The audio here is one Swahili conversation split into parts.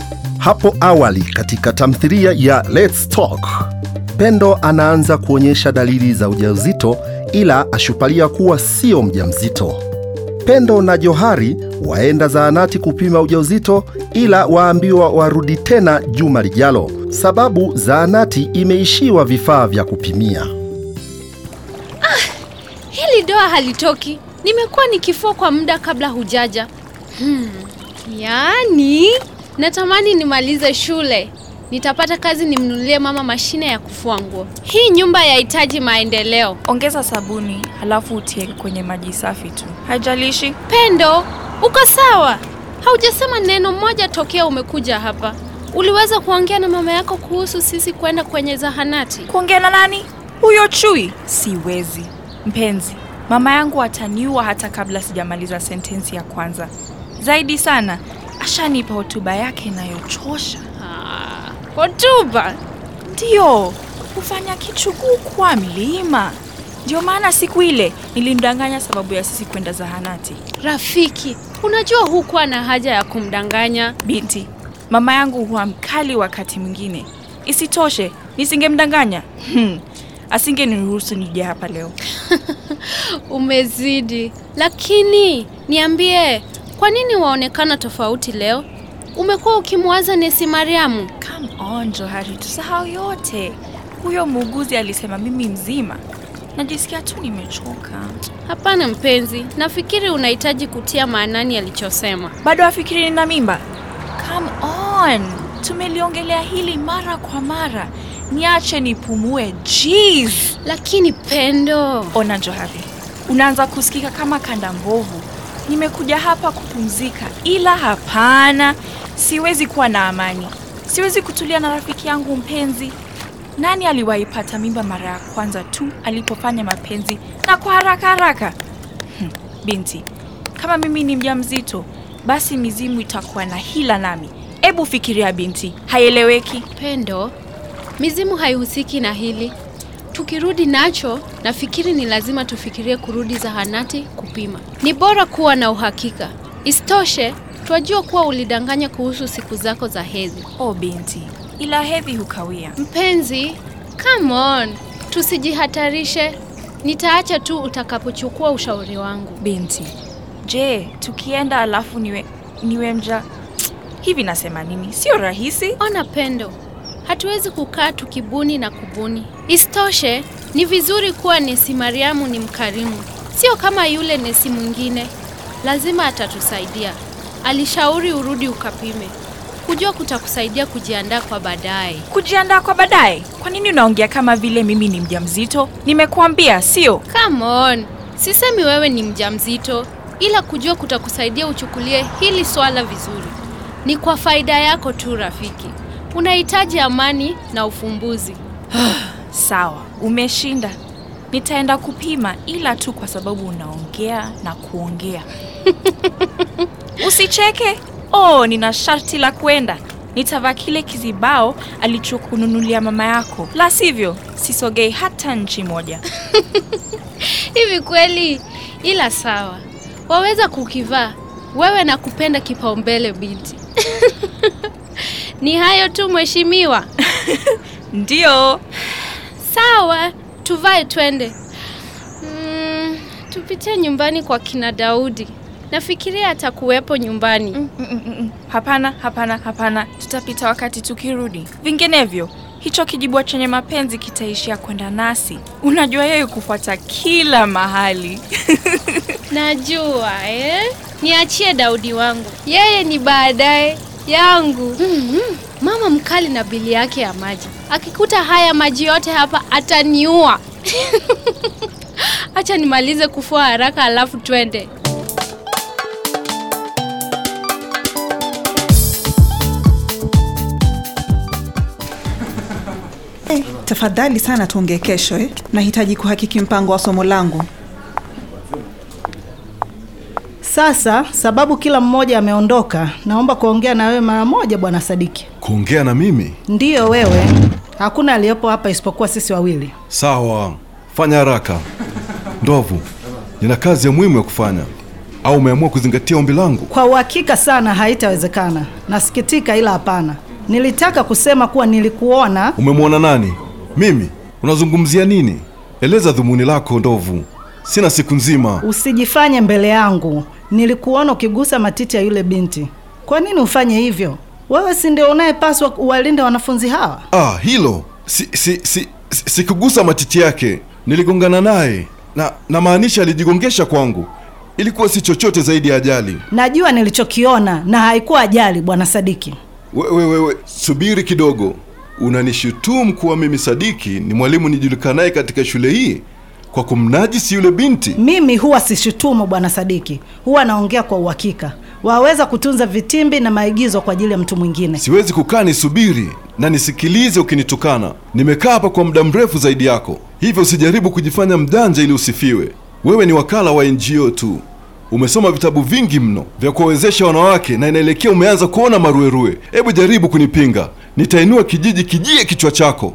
Hapo awali katika tamthilia ya Let's Talk, Pendo anaanza kuonyesha dalili za ujauzito ila ashupalia kuwa sio mjamzito. Pendo na Johari waenda zahanati kupima ujauzito ila waambiwa warudi tena juma lijalo, sababu zahanati imeishiwa vifaa vya kupimia. Hili doa halitoki. Nimekuwa nikifua kwa muda kabla hujaja. Hmm. Yaani natamani nimalize shule. Nitapata kazi nimnunulie mama mashine ya kufua nguo. Hii nyumba yahitaji maendeleo. Ongeza sabuni halafu utie kwenye maji safi tu, haijalishi. Pendo, uko sawa? Haujasema neno moja tokea umekuja hapa. Uliweza kuongea na mama yako kuhusu sisi kwenda kwenye zahanati? Kuongea na nani? Huyo chui? Siwezi mpenzi, mama yangu ataniua hata kabla sijamaliza sentensi ya kwanza. Zaidi sana, ashanipa hotuba yake inayochosha. Ah, hotuba. Ndiyo, hufanya kichuguu kwa mlima. Ndio maana siku ile nilimdanganya sababu ya sisi kwenda zahanati. Rafiki, unajua hukuwa na haja ya kumdanganya. Binti, mama yangu huwa mkali wakati mwingine. Isitoshe, nisingemdanganya hmm, asingeniruhusu nije hapa leo. Umezidi. Lakini niambie, kwa nini waonekana tofauti leo? Umekuwa ukimwaza Nesi Mariamu? Come on Johari, tusahau yote. Huyo muuguzi alisema mimi mzima. Najisikia tu nimechoka. Hapana mpenzi, nafikiri unahitaji kutia maanani alichosema. Bado afikiri nina mimba? Come on, tumeliongelea hili mara kwa mara. Niache nipumue. Jeez. Lakini Pendo, Ona Johari, unaanza kusikika kama kanda mbovu. Nimekuja hapa kupumzika, ila hapana, siwezi kuwa na amani. Siwezi kutulia na rafiki yangu mpenzi. Nani aliwaipata mimba mara ya kwanza tu alipofanya mapenzi na kwa haraka haraka? Hmm, binti, kama mimi ni mjamzito, basi mizimu itakuwa na hila nami. Ebu fikiria binti, haieleweki. Pendo, mizimu haihusiki na hili. Tukirudi nacho, nafikiri ni lazima tufikirie kurudi zahanati kupima. Ni bora kuwa na uhakika. Isitoshe, twajua kuwa ulidanganya kuhusu siku zako za hedhi. Oh binti, ila hedhi hukawia. Mpenzi, come on, tusijihatarishe. Nitaacha tu utakapochukua ushauri wangu. Binti, je, tukienda alafu niwe niwe mja hivi? Nasema nini? Sio rahisi. Ona Pendo, hatuwezi kukaa tukibuni na kubuni. Isitoshe, ni vizuri kuwa Nesi Mariamu ni mkarimu, sio kama yule nesi mwingine. Lazima atatusaidia. Alishauri urudi ukapime. Kujua kutakusaidia kujiandaa kwa baadaye. Kujiandaa kwa baadaye? Kwa nini unaongea kama vile mimi ni mjamzito? Nimekuambia sio. Come on, sisemi wewe ni mjamzito, ila kujua kutakusaidia uchukulie hili swala vizuri. Ni kwa faida yako tu rafiki. Unahitaji amani na ufumbuzi. Sawa, umeshinda. Nitaenda kupima, ila tu kwa sababu unaongea na kuongea. Usicheke. Oh, nina sharti la kwenda. Nitavaa kile kizibao alichokununulia mama yako, la sivyo sisogei hata nchi moja. Hivi kweli? Ila sawa, waweza kukivaa. Wewe na kupenda kipaumbele binti. Ni hayo tu mheshimiwa. Ndio. Sawa, tuvae twende. Mm, tupitie nyumbani kwa kina Daudi. Nafikiria atakuwepo nyumbani. Mm, mm, mm, mm. Hapana, hapana, hapana, tutapita wakati tukirudi. Vinginevyo hicho kijibwa chenye mapenzi kitaishia kwenda nasi. Unajua yeye kufuata kila mahali. Najua eh? Niachie Daudi wangu, yeye ni baadaye yangu. Mm-hmm. Mama mkali na bili yake ya maji, akikuta haya maji yote hapa ataniua. Acha nimalize kufua haraka, alafu twende. Eh, tafadhali sana tuongee kesho eh. Nahitaji kuhakiki mpango wa somo langu. Sasa sababu kila mmoja ameondoka, naomba kuongea na wewe mara moja, bwana Sadiki. Kuongea na mimi? Ndiyo wewe, hakuna aliyepo hapa isipokuwa sisi wawili. Sawa, fanya haraka. Ndovu, nina kazi ya muhimu ya kufanya. au umeamua kuzingatia ombi langu? Kwa uhakika sana haitawezekana. Nasikitika, ila hapana. Nilitaka kusema kuwa nilikuona. Umemwona nani? Mimi? Unazungumzia nini? Eleza dhumuni lako, ndovu. Sina siku nzima. Usijifanye mbele yangu. Nilikuona ukigusa matiti ya yule binti. Kwa nini ufanye hivyo? Wewe si ndio unayepaswa uwalinde wanafunzi hawa? Ah, hilo si si si si- sikugusa matiti yake, niligongana naye na namaanisha alijigongesha kwangu. Ilikuwa si chochote zaidi ya ajali. Najua nilichokiona na haikuwa ajali, bwana Sadiki. Wewe wewe, subiri kidogo. Unanishutumu kuwa mimi Sadiki ni mwalimu nijulikanaye katika shule hii kwa kumnajisi yule binti? Mimi huwa sishutumu bwana Sadiki, huwa naongea kwa uhakika. Waweza kutunza vitimbi na maigizo kwa ajili ya mtu mwingine. Siwezi kukaa nisubiri na nisikilize ukinitukana. Nimekaa hapa kwa muda mrefu zaidi yako, hivyo usijaribu kujifanya mjanja ili usifiwe. Wewe ni wakala wa NGO tu, umesoma vitabu vingi mno vya kuwawezesha wanawake na inaelekea umeanza kuona maruerue. Hebu jaribu kunipinga, nitainua kijiji kijie kichwa chako.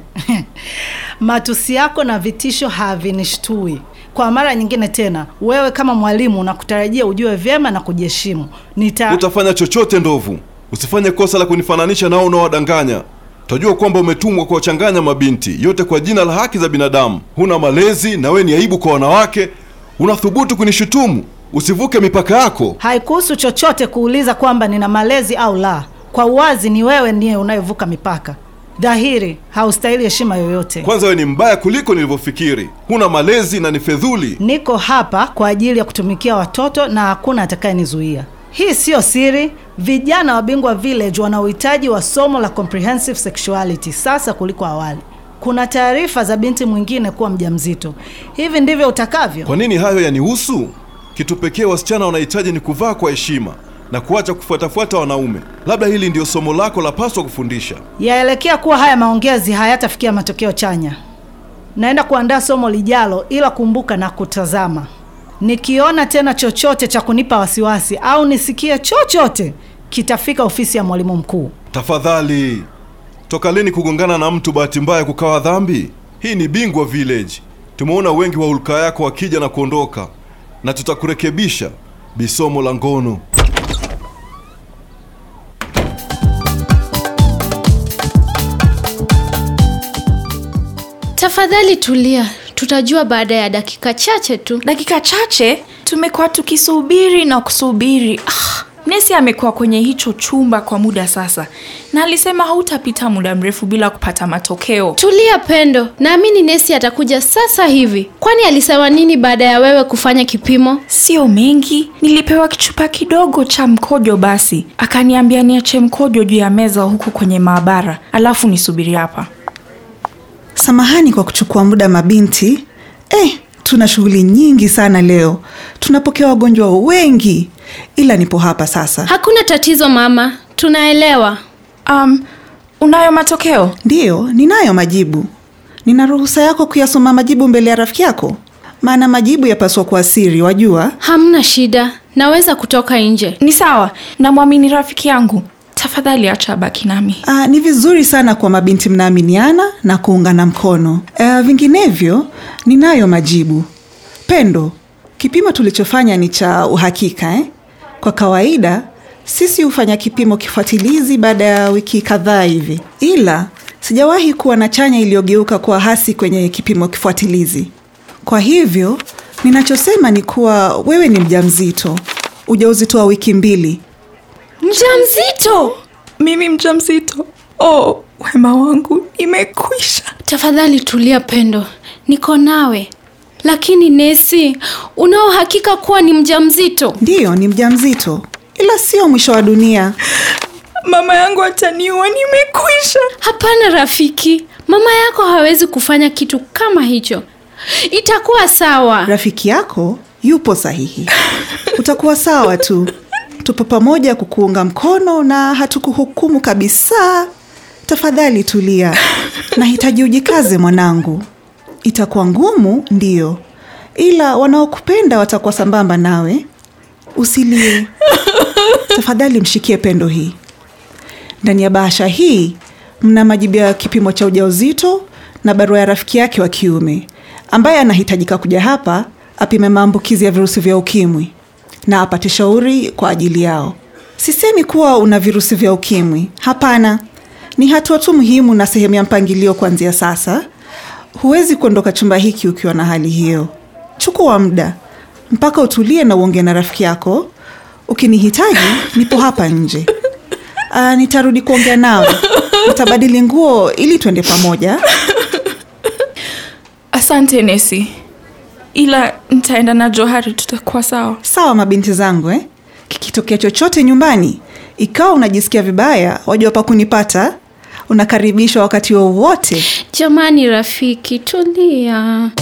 Matusi yako na vitisho havinishtui. Kwa mara nyingine tena, wewe kama mwalimu nakutarajia ujue vyema na kujiheshimu. Nita Utafanya chochote ndovu, usifanye kosa la kunifananisha nao unaowadanganya. Utajua kwamba umetumwa kuwachanganya mabinti yote kwa jina la haki za binadamu. Huna malezi na we ni aibu kwa wanawake. Unathubutu kunishutumu? Usivuke mipaka yako. haikuhusu chochote kuuliza kwamba nina malezi au la. Kwa uwazi, ni wewe ndiye unayevuka mipaka. Dhahiri haustahili heshima yoyote. Kwanza we ni mbaya kuliko nilivyofikiri. Huna malezi na ni fedhuli. Niko hapa kwa ajili ya kutumikia watoto na hakuna atakayenizuia. Hii siyo siri. Vijana wa Bingwa Village wana uhitaji wa somo la comprehensive sexuality sasa kuliko awali. Kuna taarifa za binti mwingine kuwa mjamzito. Hivi ndivyo utakavyo? Kwa nini hayo yanihusu? Kitu pekee wasichana wanahitaji ni kuvaa kwa heshima na kuacha kufuatafuata wanaume. Labda hili ndio somo lako la paswa kufundisha. Yaelekea kuwa haya maongezi hayatafikia matokeo chanya. Naenda kuandaa somo lijalo, ila kumbuka na kutazama. Nikiona tena chochote cha kunipa wasiwasi au nisikie chochote, kitafika ofisi ya mwalimu mkuu. Tafadhali, toka lini kugongana na mtu bahati mbaya kukawa dhambi? Hii ni Bingwa Village. Tumeona wengi wa hulka yako wakija na kuondoka, na tutakurekebisha. Bisomo la ngono. Tafadhali tulia, tutajua baada ya dakika chache tu. dakika chache tumekuwa tukisubiri na kusubiri ah, nesi amekuwa kwenye hicho chumba kwa muda sasa na alisema hautapita muda mrefu bila kupata matokeo Tulia Pendo, naamini nesi atakuja sasa hivi. Kwani alisema nini baada ya wewe kufanya kipimo? sio mengi nilipewa kichupa kidogo cha mkojo basi akaniambia niache mkojo juu ya meza huku kwenye maabara alafu nisubiri hapa Samahani kwa kuchukua muda mabinti. Eh, tuna shughuli nyingi sana leo. Tunapokea wagonjwa wengi, ila nipo hapa sasa. Hakuna tatizo mama, tunaelewa. um, unayo matokeo Ndiyo, ninayo majibu. Nina ruhusa yako kuyasoma majibu mbele ya rafiki yako, maana majibu yapaswa kuwa siri, wajua. Hamna shida, naweza kutoka nje. ni sawa namwamini rafiki yangu tafadhali acha baki nami Aa, ni vizuri sana kwa mabinti mnaaminiana na kuungana mkono. Aa, vinginevyo ninayo majibu. Pendo, kipimo tulichofanya ni cha uhakika eh? Kwa kawaida sisi hufanya kipimo kifuatilizi baada ya wiki kadhaa hivi, ila sijawahi kuwa na chanya iliyogeuka kuwa hasi kwenye kipimo kifuatilizi. Kwa hivyo ninachosema ni kuwa wewe ni mjamzito, ujauzito wa wiki mbili. mjamzito mimi mjamzito oh wema wangu imekwisha Tafadhali tulia Pendo, niko nawe. Lakini nesi, una uhakika kuwa ni mjamzito? Ndiyo, ni mjamzito, ila sio mwisho wa dunia. mama yangu ataniua nimekwisha Hapana rafiki, mama yako hawezi kufanya kitu kama hicho. Itakuwa sawa. Rafiki yako yupo sahihi, utakuwa sawa tu. Tupo pamoja kukuunga mkono na hatukuhukumu kabisa. Tafadhali tulia, nahitaji ujikaze mwanangu. Itakuwa ngumu, ndiyo, ila wanaokupenda watakuwa sambamba nawe. Usilie tafadhali, mshikie Pendo hii. Ndani ya bahasha hii mna majibu ya kipimo cha ujauzito na barua ya rafiki yake wa kiume ambaye anahitajika kuja hapa apime maambukizi ya virusi vya ukimwi. na apate shauri kwa ajili yao. Sisemi kuwa una virusi vya ukimwi, hapana. Ni hatua tu muhimu na sehemu ya mpangilio kuanzia sasa. Huwezi kuondoka chumba hiki ukiwa na hali hiyo. Chukua muda mpaka utulie na uongee na rafiki yako. Ukinihitaji, nipo hapa nje. Uh, nitarudi kuongea nawe. Nitabadili nguo ili tuende pamoja. Asante Nesi, ila nitaenda na Johari, tutakuwa sawa. Sawa mabinti zangu eh? Kikitokea chochote nyumbani, ikawa unajisikia vibaya, wajua pa kunipata. Unakaribishwa wakati wowote. Jamani rafiki, tulia.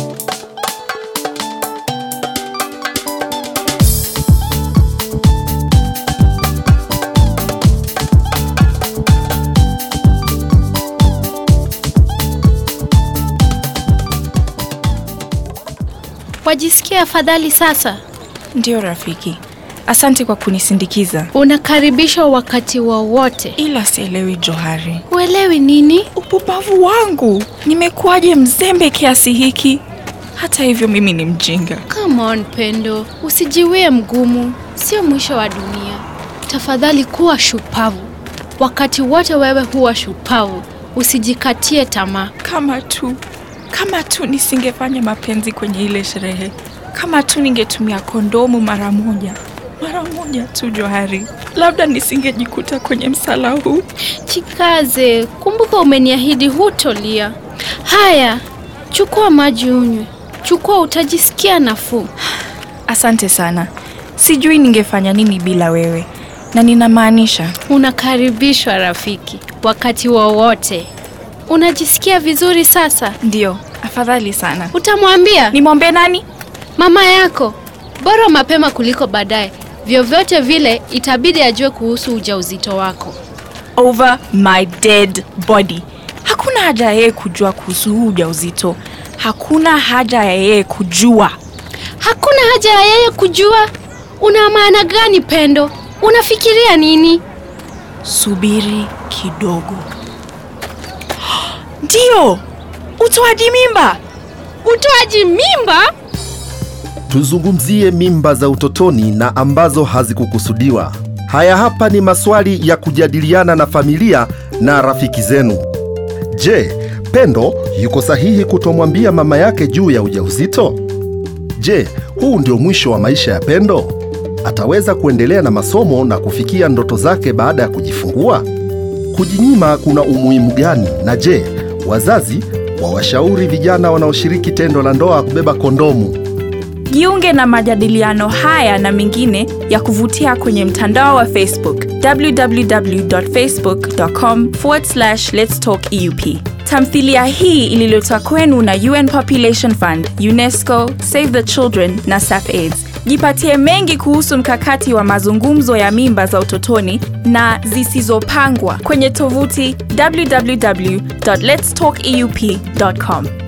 Wajisikia afadhali sasa? Ndiyo rafiki, asante kwa kunisindikiza, Unakaribishwa wakati wowote. ila sielewi Johari. Uelewi nini? Upupavu wangu, nimekuwaje mzembe kiasi hiki? Hata hivyo mimi ni mjinga. Come on Pendo, usijiwie mgumu, sio mwisho wa dunia. Tafadhali kuwa shupavu. Wakati wote wewe huwa shupavu, usijikatie tamaa. Kama tu kama tu nisingefanya mapenzi kwenye ile sherehe, kama tu ningetumia kondomu mara moja mara moja tu Johari, labda nisingejikuta kwenye msala huu. Chikaze, kumbuka umeniahidi hutolia. Haya, chukua maji unywe. Chukua, utajisikia nafuu. Asante sana, sijui ningefanya nini bila wewe, na ninamaanisha Unakaribishwa rafiki, wakati wowote. Unajisikia vizuri sasa? ndio. Afadhali sana. Utamwambia Nimwombe nani? mama yako, bora mapema kuliko baadaye. Vyovyote vile itabidi ajue kuhusu ujauzito wako. over my dead body. Hakuna haja ya yeye kujua kuhusu huu ujauzito. Hakuna haja ya yeye kujua. Hakuna haja ya yeye kujua. Una maana gani Pendo? Unafikiria nini? Subiri kidogo. Ndio, utoaji mimba. Utoaji mimba? Tuzungumzie mimba za utotoni na ambazo hazikukusudiwa. Haya hapa ni maswali ya kujadiliana na familia na rafiki zenu. Je, Pendo yuko sahihi kutomwambia mama yake juu ya ujauzito? Je, huu ndio mwisho wa maisha ya Pendo? Ataweza kuendelea na masomo na kufikia ndoto zake baada ya kujifungua? Kujinyima kuna umuhimu gani? Na je, wazazi wawashauri vijana wanaoshiriki tendo la ndoa kubeba kondomu? Jiunge na majadiliano haya na mengine ya kuvutia kwenye mtandao wa Facebook www.facebook.com lets talk eup. Tamthilia hii ililetwa kwenu na UN Population Fund, UNESCO, Save the Children na SAFAIDS. Jipatie mengi kuhusu mkakati wa mazungumzo ya mimba za utotoni na zisizopangwa kwenye tovuti www.letstalkeup.com.